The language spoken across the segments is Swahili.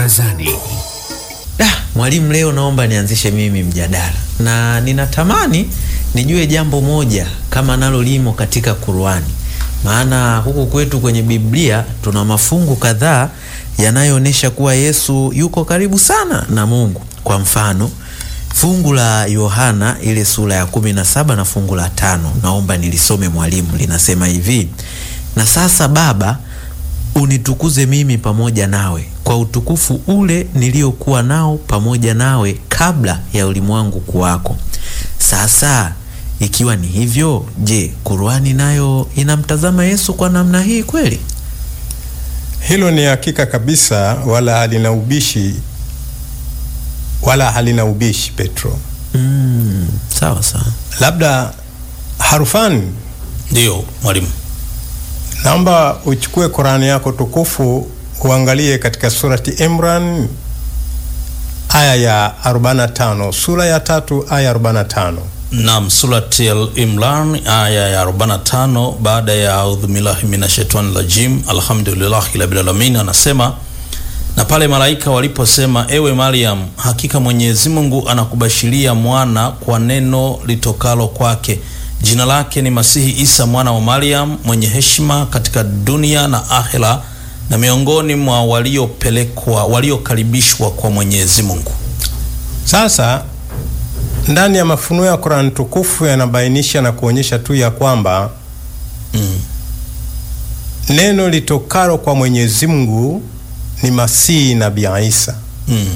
Barazani. Da, mwalimu, leo naomba nianzishe mimi mjadala na ninatamani nijue jambo moja kama nalo limo katika Qur'ani, maana huku kwetu kwenye Biblia tuna mafungu kadhaa yanayoonyesha kuwa Yesu yuko karibu sana na Mungu. Kwa mfano fungu la Yohana ile sura ya kumi na saba na fungu la tano naomba nilisome mwalimu, linasema hivi: na sasa Baba, unitukuze mimi pamoja nawe kwa utukufu ule niliokuwa nao pamoja nawe kabla ya ulimwengu kuwako. Sasa ikiwa ni hivyo, je, Qur'ani nayo inamtazama Yesu kwa namna hii kweli? Hilo ni hakika kabisa, wala halina ubishi, wala halina ubishi Petro. Mm, sawa sawa. Labda Harufani, Ndiyo mwalimu. naomba uchukue Qurani yako tukufu uangalie katika surati Imran aya ya 45, sura ya tatu aya 45. Naam, surati Al-Imran aya ya 45, baada ya audhu billahi minashaitani rajim, alhamdulillahi rabbil alamin, anasema na pale malaika waliposema, ewe Maryam, hakika Mwenyezi Mungu anakubashiria mwana kwa neno litokalo kwake, jina lake ni Masihi Isa mwana wa Maryam, mwenye heshima katika dunia na akhera, na miongoni mwa waliopelekwa waliokaribishwa kwa Mwenyezi Mungu. Sasa ndani ya mafunuo ya Qurani tukufu yanabainisha na kuonyesha tu ya kwamba Mm. neno litokalo kwa Mwenyezi Mungu ni Masihi Nabii Isa. Mm.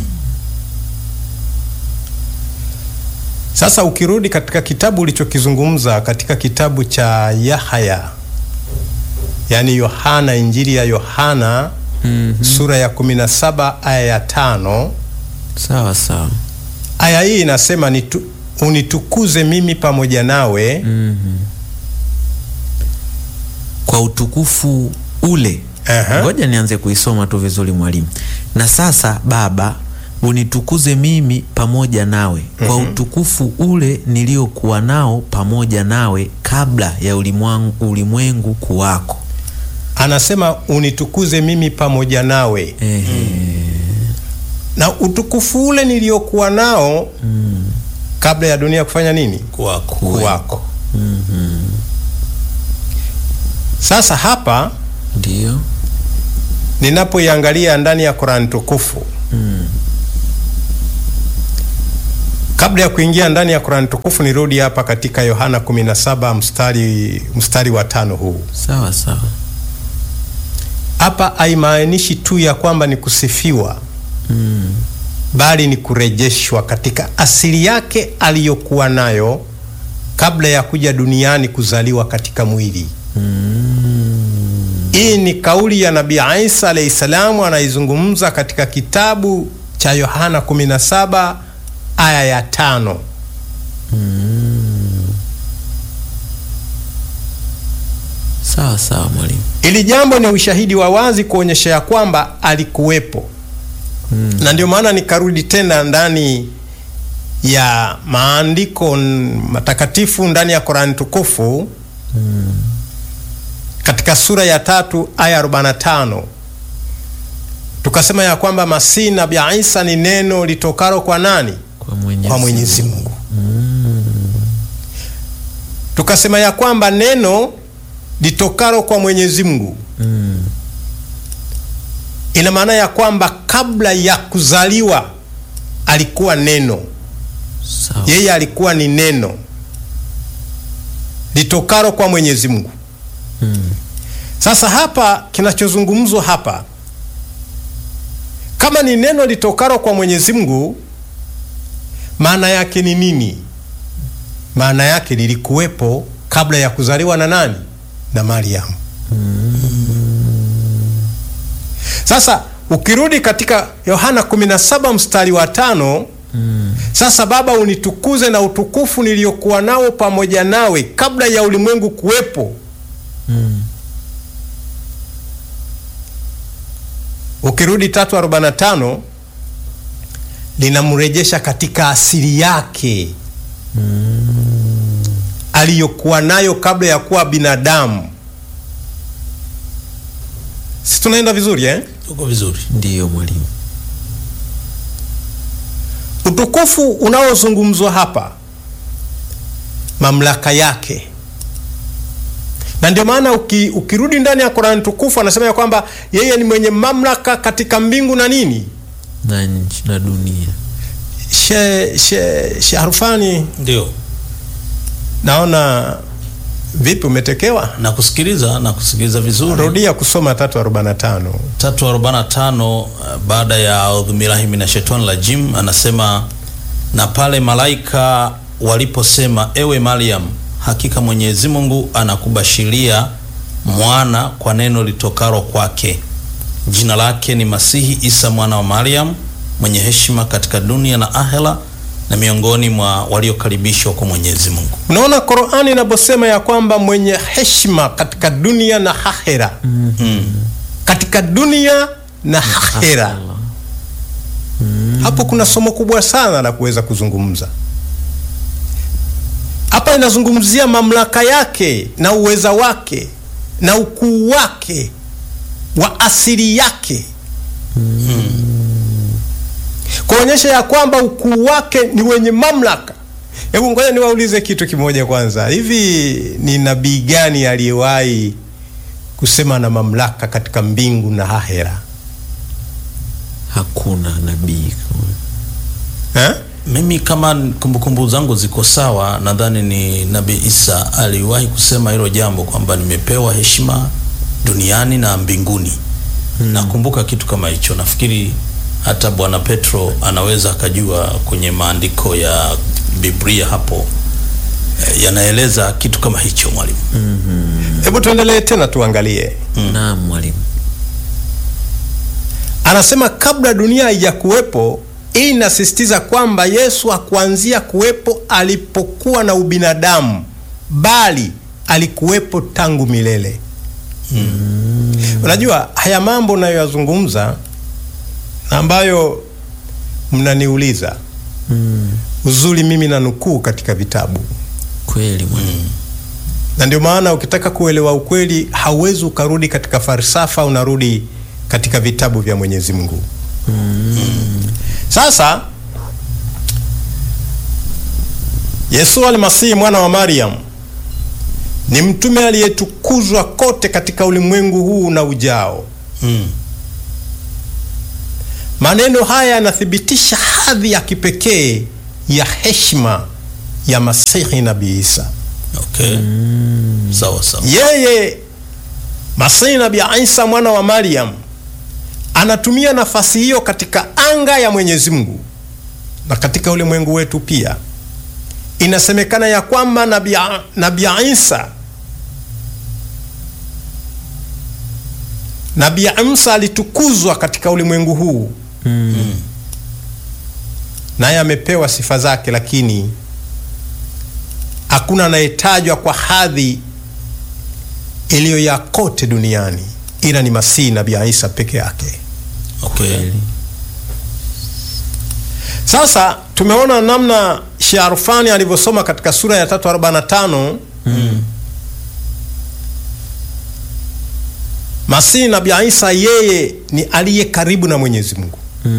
Sasa ukirudi katika kitabu ulichokizungumza katika kitabu cha Yahaya, yaani Yohana, Injili ya Yohana Mhm. sura ya 17 aya ya tano, Sawa sawa. aya hii inasema nitu, unitukuze mimi pamoja nawe Mhm. Kwa utukufu ule. Aha. Ngoja nianze kuisoma tu vizuri mwalimu. Na sasa Baba, unitukuze mimi pamoja nawe kwa utukufu ule niliokuwa nao pamoja nawe kabla ya ulimwangu, ulimwengu kuwako. anasema unitukuze mimi pamoja nawe Ehe. na utukufu ule niliokuwa nao kabla ya dunia kufanya nini? Kwako. Kuwako. Sasa hapa Ndiyo. ninapoiangalia ndani ya Qur'an tukufu kabla ya kuingia ndani ya Qur'an tukufu nirudi hapa katika Yohana 17 mstari, mstari wa tano huu Sawa sawa. hapa haimaanishi tu ya kwamba ni kusifiwa bali ni kurejeshwa katika asili yake aliyokuwa nayo kabla ya kuja duniani kuzaliwa katika mwili. Hii ni kauli ya Nabii Isa alayhi salamu anaizungumza katika kitabu cha Yohana 17 aya ya tano. Sawa sawa mwalimu. Ili jambo ni ushahidi wa wazi kuonyesha ya kwamba alikuwepo na ndio maana nikarudi tena ndani ya maandiko n- matakatifu ndani ya Qur'an tukufu katika sura ya tatu aya 45 tukasema ya kwamba Masihi Nabii Isa ni neno litokalo kwa nani? Kwa Mwenyezi, Kwa Mwenyezi Mungu. Tukasema ya kwamba neno litokalo kwa Mwenyezi Mungu ina maana ya kwamba kabla ya kuzaliwa alikuwa neno, Sawa. yeye alikuwa ni neno litokalo kwa Mwenyezi Mungu. Sasa hapa kinachozungumzwa hapa, kama ni neno litokalo kwa Mwenyezi Mungu, maana yake ni nini? Maana yake lilikuwepo kabla ya kuzaliwa na nani? Na Mariamu. Sasa ukirudi katika Yohana 17 mstari wa tano sasa Baba, unitukuze na utukufu niliokuwa nao pamoja nawe kabla ya ulimwengu kuwepo. Ukirudi 3:45 linamrejesha katika asili yake aliyokuwa nayo kabla ya kuwa binadamu. Si tunaenda vizuri eh? Tuko vizuri. Ndiyo mwalimu. utukufu unaozungumzwa hapa, mamlaka yake, na ndio maana uki, ukirudi ndani ya Qur'an tukufu anasema ya kwamba yeye ni mwenye mamlaka katika mbingu na nini na nchi na dunia. she, she, she Harufani, Ndio naona vipi, umetekewa? na kusikiliza na kusikiliza vizuri. Rudia kusoma 345. 345 uh, baada ya audhubillahi minashaitani rajim, anasema na pale malaika waliposema, ewe Mariam, hakika Mwenyezi Mungu anakubashiria mwana kwa neno litokalo kwake, jina lake ni Masihi Isa mwana wa Mariam, mwenye heshima katika dunia na ahera, na miongoni mwa waliokaribishwa kwa Mwenyezi Mungu. Unaona Qur'ani inaposema ya kwamba mwenye heshima katika dunia na akhera, Mm. katika dunia na akhera, hapo kuna somo kubwa sana la kuweza kuzungumza. Hapa inazungumzia mamlaka yake na uweza wake na ukuu wake wa asili yake kuonyesha ya kwamba ukuu wake ni wenye mamlaka. Hebu ngoja niwaulize kitu kimoja kwanza, hivi ni nabii gani aliyewahi kusema na mamlaka katika mbingu na ahera Hakuna nabii eh? Mimi kama kumbukumbu zangu ziko sawa, nadhani ni Nabii Isa aliwahi kusema hilo jambo kwamba nimepewa heshima duniani na mbinguni. Nakumbuka kitu kama hicho. Nafikiri hata Bwana Petro anaweza akajua kwenye maandiko ya Biblia hapo eh, yanaeleza kitu kama hicho mwalimu. Hebu tuendelee tena tuangalie. Naam mwalimu. Anasema kabla dunia haijakuwepo. Hii inasisitiza kwamba Yesu hakuanzia kuwepo alipokuwa na ubinadamu, bali alikuwepo tangu milele. Unajua haya mambo nayoyazungumza na ambayo mnaniuliza uzuri, mimi na nukuu katika vitabu, Kweli mwalimu. na ndio maana ukitaka kuelewa ukweli hauwezi ukarudi katika falsafa, unarudi katika vitabu vya Mwenyezi Mungu. Sasa Yesu Almasihi mwana wa Mariam ni mtume aliyetukuzwa kote katika ulimwengu huu na ujao. Mm. Maneno haya yanathibitisha hadhi ya kipekee ya heshima ya Masihi Nabii Isa. Okay. Sawa sawa. Yeye Masihi Nabii Isa mwana wa Mariam anatumia nafasi hiyo katika anga ya Mwenyezi Mungu na katika ulimwengu wetu pia. Inasemekana ya kwamba Nabii Nabii Isa Nabii Isa alitukuzwa katika ulimwengu huu naye amepewa sifa zake, lakini hakuna anayetajwa kwa hadhi iliyo ya kote duniani ila ni Masihi Nabii Isa peke yake. Okay. Sasa tumeona namna Sharfani alivyosoma katika sura ya 345 Masihi Nabii Isa yeye ni aliye karibu na Mwenyezi Mungu.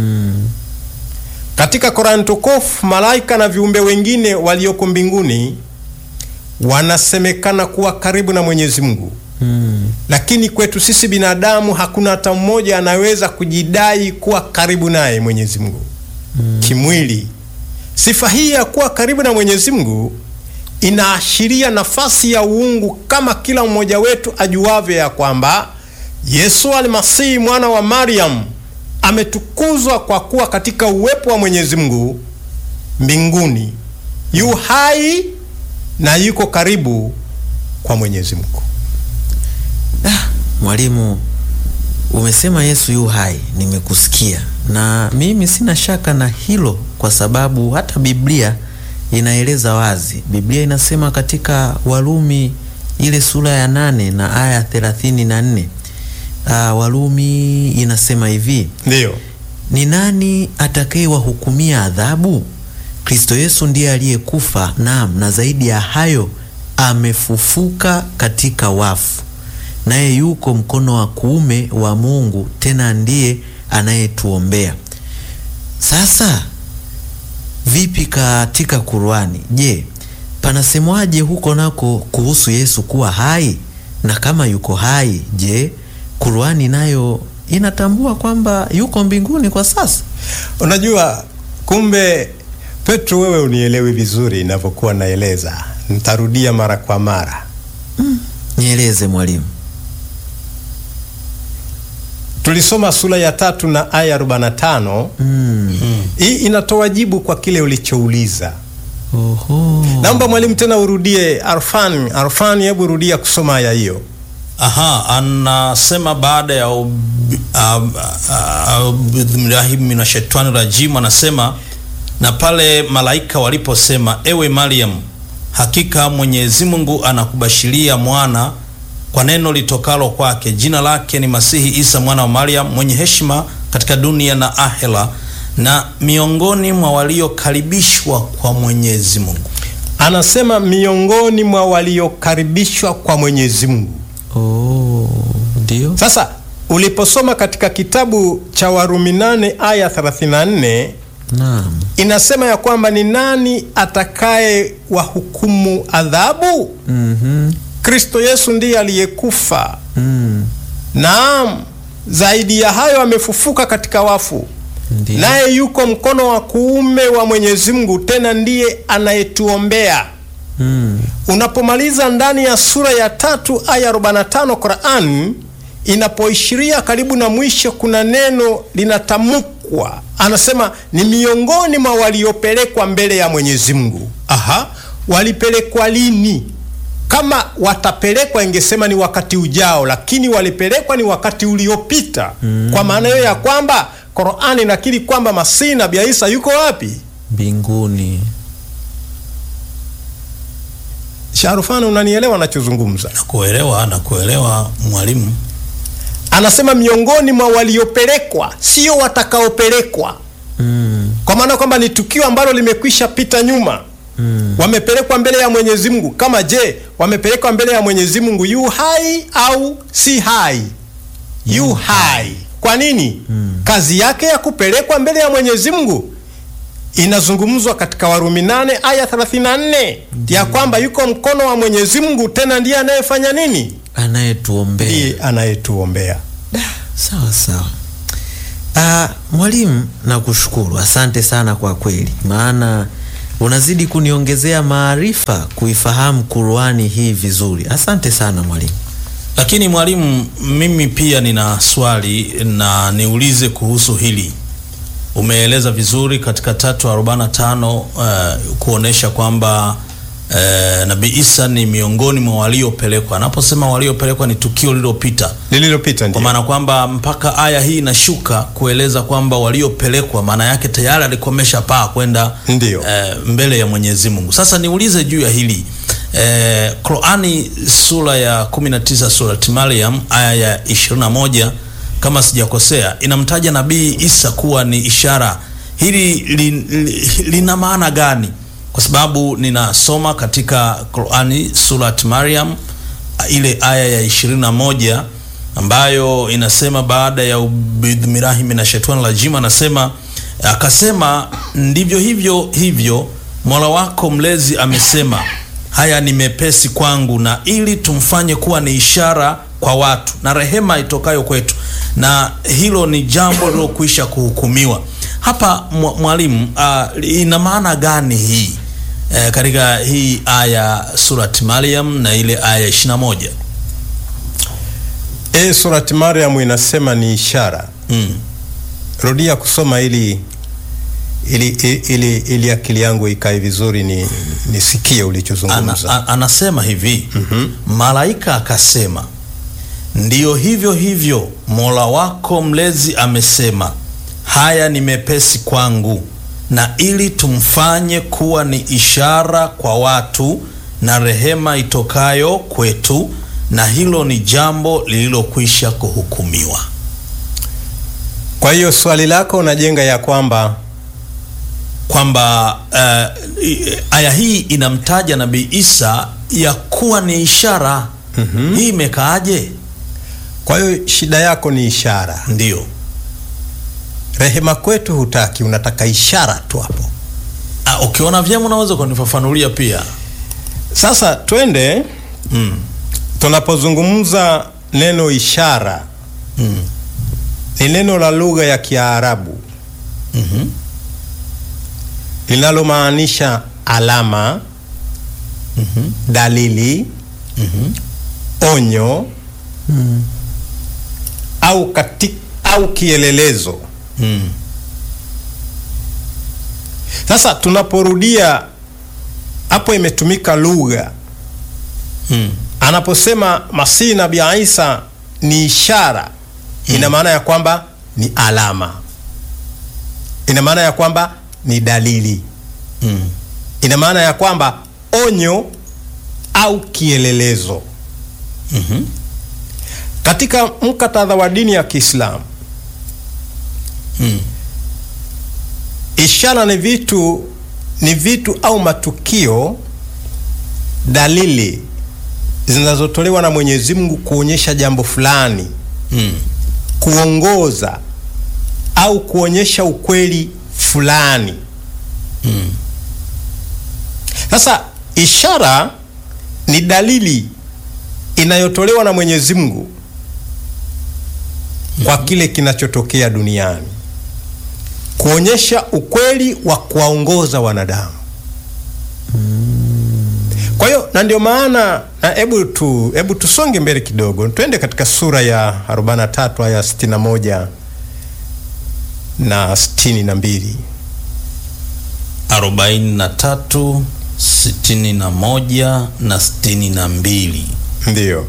Katika Qur'an tukufu malaika na viumbe wengine walioko mbinguni wanasemekana kuwa karibu na Mwenyezi Mungu. Lakini kwetu sisi binadamu hakuna hata mmoja anaweza kujidai kuwa karibu naye Mwenyezi Mungu kimwili. Sifa hii ya kuwa karibu na Mwenyezi Mungu inaashiria nafasi ya uungu, kama kila mmoja wetu ajuavyo ya kwamba Yesu Almasihi mwana wa Mariam ametukuzwa kwa kuwa katika uwepo wa Mwenyezi Mungu mbinguni, yu hai na yuko karibu kwa Mwenyezi Mungu. Ah, mwalimu umesema Yesu yu hai, nimekusikia na mimi sina shaka na hilo, kwa sababu hata Biblia inaeleza wazi. Biblia inasema katika Warumi ile sura ya nane na aya thelathini na nne ah, Warumi inasema hivi Ndiyo. ni nani atakayewahukumia adhabu? Kristo Yesu ndiye aliyekufa, naam, na zaidi ya hayo amefufuka katika wafu, naye yuko mkono wa kuume wa Mungu, tena ndiye anayetuombea. Sasa vipi katika Qur'ani? Je, panasemwaje huko nako kuhusu Yesu kuwa hai? Na kama yuko hai, je, Qur'ani nayo inatambua kwamba yuko mbinguni kwa sasa? Unajua, kumbe Petro, wewe unielewi vizuri inavyokuwa naeleza. Nitarudia mara kwa mara. Nieleze mwalimu. Tulisoma sura ya tatu na aya 45. Hii inatoa jibu kwa kile ulichouliza. Oho. Naomba mwalimu tena urudie. Arfan, Arfan, hebu rudia kusoma aya hiyo. Aha, anasema baada ya billahi minashaitani rajim, anasema na pale malaika waliposema, ewe Mariam, hakika Mwenyezi Mungu anakubashiria mwana kwa neno litokalo kwake, jina lake ni Masihi Isa mwana wa Mariam, mwenye heshima katika dunia na ahera, na miongoni mwa waliokaribishwa kwa Mwenyezi Mungu. Anasema miongoni mwa waliokaribishwa kwa Mwenyezi Mungu. Oh, ndio. Sasa uliposoma katika kitabu cha Warumi 8 aya 34 Naam. inasema ya kwamba ni nani atakaye wahukumu adhabu? Mhm. Kristo Yesu ndiye aliyekufa. Mm. Naam, zaidi ya hayo amefufuka katika wafu, Ndio. naye yuko mkono wa kuume wa Mwenyezi Mungu, tena ndiye anayetuombea. Mm. Unapomaliza ndani ya sura ya tatu aya 45 Qur'an inapoishiria karibu na mwisho, kuna neno linatamkwa, anasema ni miongoni mwa waliopelekwa mbele ya Mwenyezi Mungu. Aha, walipelekwa lini? Kama watapelekwa ingesema ni wakati ujao, lakini walipelekwa ni wakati uliopita. Kwa maana hiyo ya kwamba Qur'an inakiri kwamba Masihi Nabii Isa yuko wapi? Mbinguni. Sharufani, unanielewa nachozungumza? Nakuelewa, nakuelewa mwalimu. Anasema miongoni mwa waliopelekwa, sio watakaopelekwa, Mm. kwa maana kwamba ni tukio ambalo limekwisha pita nyuma. Wamepelekwa mbele ya Mwenyezi Mungu. Kama je, wamepelekwa mbele ya Mwenyezi Mungu yu hai au si hai? Yu hai. Kwa nini? Kazi yake ya kupelekwa mbele ya Mwenyezi Mungu inazungumzwa katika Warumi 8 aya 34 ya kwamba yuko mkono wa Mwenyezi Mungu, tena ndiye anayefanya nini? Anayetuombea. Ndiye anayetuombea. Sawa sawa. Ah, mwalimu nakushukuru. Asante sana kwa kweli. Maana unazidi kuniongezea maarifa kuifahamu Qur'ani hii vizuri. Asante sana mwalimu. Lakini mwalimu, mimi pia nina swali na niulize kuhusu hili. Umeeleza vizuri katika tatu arobaini na tano uh, kuonesha kwamba uh, Nabii Isa ni miongoni mwa waliopelekwa. Anaposema waliopelekwa ni tukio lililopita, Lililopita kwa ndio. maana kwamba mpaka aya hii inashuka kueleza kwamba waliopelekwa, maana yake tayari alikomesha paa kwenda Ndio. eh, mbele ya Mwenyezi Mungu. Sasa niulize juu ya hili eh, Qurani sura ya 19 surat Maryam aya ya 21 kama sijakosea, inamtaja Nabii Isa kuwa ni ishara. Hili li, li, lina maana gani? Kwa sababu ninasoma katika Qurani surat Maryam ile aya ya 21 ambayo inasema baada ya ubidhmirahi minashaitani rajim, anasema akasema, ndivyo hivyo hivyo Mola wako mlezi amesema, haya ni mepesi kwangu, na ili tumfanye kuwa ni ishara kwa watu na rehema itokayo kwetu, na hilo ni jambo lilokwisha kuhukumiwa. Hapa mwa- mwalimu, uh, ina maana gani hii eh, katika hii aya surat Maryam na ile aya 21? E, surati Mariamu inasema ni ishara. Mm. Rudia kusoma ili ili, ili, ili akili yangu ikae vizuri ni nisikie Ana, ulichozungumza. a- anasema hivi malaika akasema, ndiyo hivyo hivyo Mola wako mlezi amesema, haya ni mepesi kwangu, na ili tumfanye kuwa ni ishara kwa watu na rehema itokayo kwetu, na hilo ni jambo lililokwisha kuhukumiwa. Kwa hiyo swali lako unajenga ya kwamba kwamba uh, i- aya hii inamtaja Nabii Isa ya kuwa ni ishara. Hii imekaaje? kwa hiyo shida yako ni ishara. Ndiyo, Rehema kwetu hutaki, unataka ishara tu hapo. Ah, ukiona vyema unaweza kunifafanulia pia. Sasa twende Mm. tunapozungumza neno ishara Mm. ni neno la lugha ya Kiarabu Mhm. linalomaanisha alama, Mhm. dalili, Mhm. onyo au kati, au kielelezo. Mm. Sasa tunaporudia hapo, imetumika lugha Mm. anaposema Masihi Nabii Isa ni ishara, ina maana ya kwamba ni alama, ina maana ya kwamba ni dalili, Mm. ina maana ya kwamba onyo au kielelezo. Mhm. Katika mkatadha wa dini ya Kiislamu, Mm. ishara ni vitu ni vitu au matukio, dalili zinazotolewa na Mwenyezi Mungu kuonyesha jambo fulani Mm. kuongoza au kuonyesha ukweli fulani. Mm. Sasa ishara ni dalili inayotolewa na Mwenyezi Mungu kwa kile kinachotokea duniani, kuonyesha ukweli wa kuwaongoza wanadamu. Kwa hiyo na ndio maana na hebu tu hebu tusonge mbele kidogo, twende katika sura ya 43 aya 61 na 62. arobaini na tatu sitini na moja na sitini na mbili Ndiyo.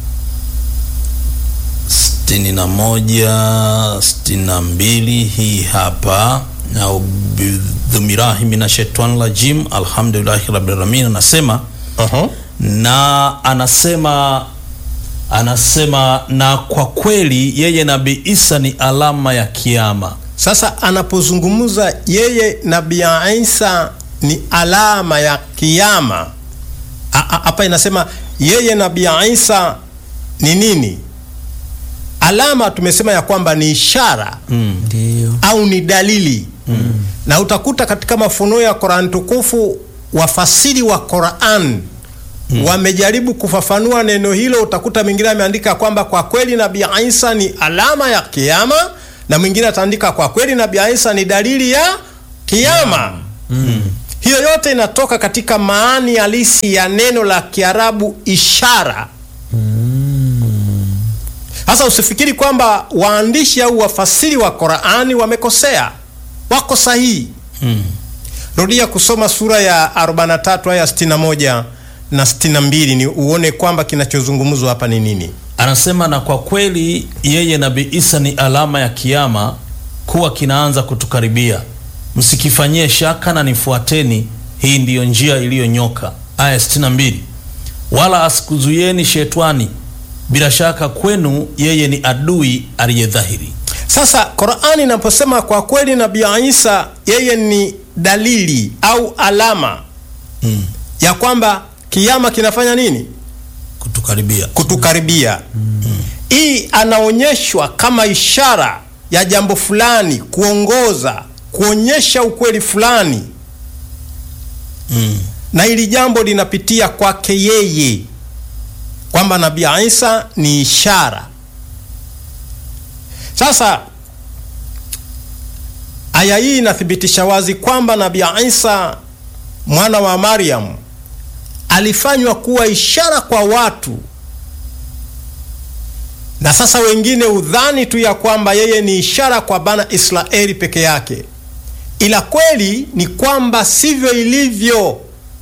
sitini na moja sitini na mbili hii hapa audhumirahi minashetani rajim alhamdulillahi rabbil alamin anasema Aha. na anasema anasema na kwa kweli yeye nabii isa ni alama ya kiama Sasa anapozungumza yeye Nabii Isa ni alama ya kiyama, A- a- hapa inasema yeye Nabii Isa ni nini? Alama tumesema ya kwamba ni ishara mm. Ndio. au ni dalili na utakuta katika mafunuo ya Qur'an tukufu wafasiri wa Qur'an wamejaribu kufafanua neno hilo. Utakuta mwingine ameandika kwamba kwa kweli Nabii Isa ni alama ya kiyama, na mwingine ataandika kwa kweli Nabii Isa ni dalili ya kiyama. Hiyo yote inatoka katika maani halisi ya neno la Kiarabu ishara. Sasa usifikiri kwamba waandishi au wafasiri wa Qur'ani wamekosea, wako sahihi. Mm. Rudia kusoma sura ya 43 aya 61 na 62 ni uone kwamba kinachozungumzwa hapa ni nini. anasema na kwa kweli yeye nabii isa ni alama ya kiama kuwa kinaanza kutukaribia msikifanyie shaka na nifuateni hii ndiyo njia iliyonyoka aya 62 wala asikuzuieni shetwani bila shaka kwenu yeye ni adui aliye dhahiri Sasa Qur'ani inaposema kwa kweli Nabii Isa yeye ni dalili au alama mm. ya kwamba kiyama kinafanya nini? kutukaribia Kutukaribia. Hii anaonyeshwa kama ishara ya jambo fulani, kuongoza, kuonyesha ukweli fulani, mm. na hili jambo linapitia kwake yeye, kwamba Nabii Isa ni ishara. Sasa aya hii inathibitisha wazi kwamba Nabii Isa mwana wa Maryam alifanywa kuwa ishara kwa watu, na sasa wengine udhani tu ya kwamba yeye ni ishara kwa bana Israeli peke yake, ila kweli ni kwamba sivyo ilivyo,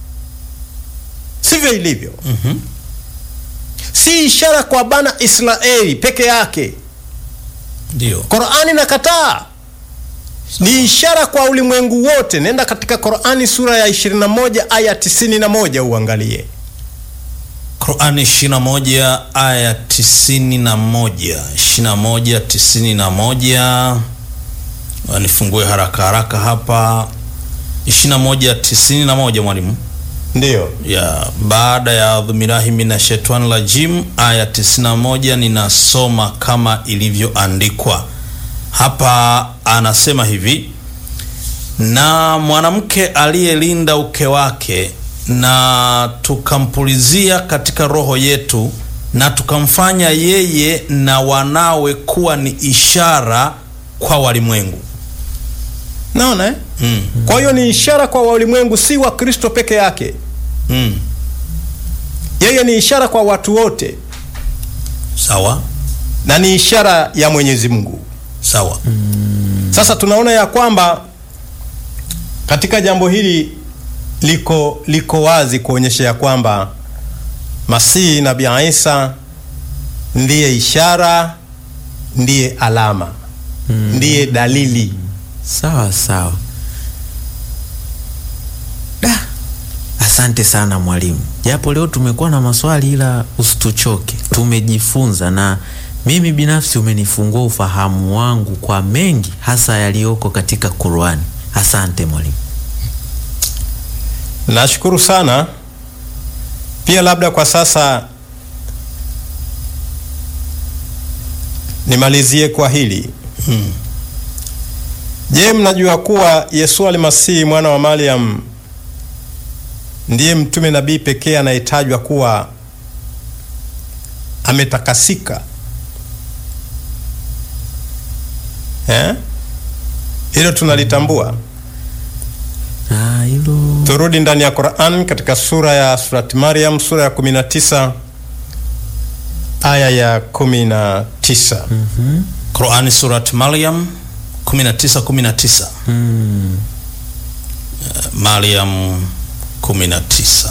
sivyo ilivyo. Mhm. Si ishara kwa bana Israeli peke yake. ndio Qur'ani nakataa, ni ishara kwa ulimwengu wote. Nenda katika Qur'ani sura ya 21 aya 91 uangalie. Qurani 21 aya 91 21 91 nifungue haraka haraka hapa 21 91 mwalimu Ndiyo. ya baada ya adhumirahi mina shetani rajim aya 91 ninasoma kama ilivyoandikwa hapa anasema hivi na mwanamke aliyelinda uke wake na tukampulizia katika roho yetu na tukamfanya yeye na wanawe kuwa ni ishara kwa walimwengu. Naona eh? Mm. Kwa hiyo ni ishara kwa walimwengu, si wa Kristo peke yake. Mm. Yeye ni ishara kwa watu wote Sawa na ni ishara ya Mwenyezi Mungu. sawa. Sasa tunaona ya kwamba katika jambo hili liko liko wazi kuonyesha ya kwamba Masihi Nabii Isa ndiye ishara, ndiye alama, ndiye dalili. Sawa sawa. Da, asante sana mwalimu, japo leo tumekuwa na maswali, ila usituchoke, tumejifunza na mimi binafsi umenifungua ufahamu wangu kwa mengi, hasa yaliyoko katika Qur'ani. Asante mwalimu. Nashukuru sana pia. Labda kwa sasa nimalizie kwa hili Mm. Je, mnajua kuwa Yesu Almasihi mwana wa Mariam ndiye mtume nabii pekee anayetajwa kuwa ametakasika eh? Hilo tunalitambua. Ah, hilo Turudi ndani ya Qur'an katika sura ya Surat Maryam sura ya 19 aya ya 19. Qurani Surat Maryam 19 19. mm, Maryam 19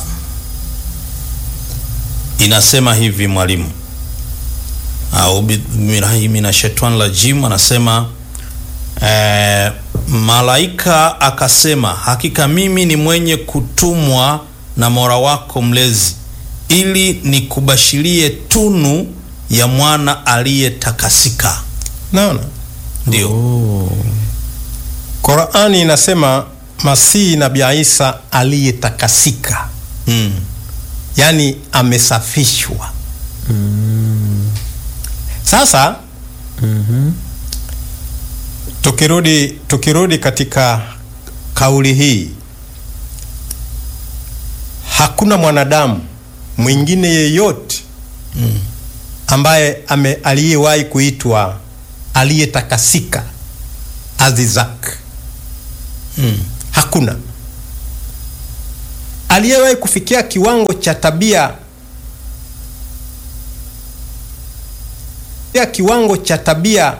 inasema hivi, mwalimu au billahi minashaitani rajim, anasema eh, malaika akasema, hakika mimi ni mwenye kutumwa na Mola wako mlezi ili nikubashirie tunu ya mwana aliyetakasika. Naona Ndio. oh, Qur'ani inasema Masihi Nabii Isa aliyetakasika, Mm. yaani amesafishwa. Sasa mhm, tukirudi tukirudi katika kauli hii, hakuna mwanadamu mwingine yeyote Mm. ambaye ame aliyewahi kuitwa aliyetakasika azizak. Mm. Hakuna aliyewahi kufikia kiwango cha tabia ya kiwango cha tabia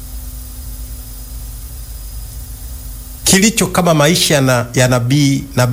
kilicho kama maisha na, ya nabii nabii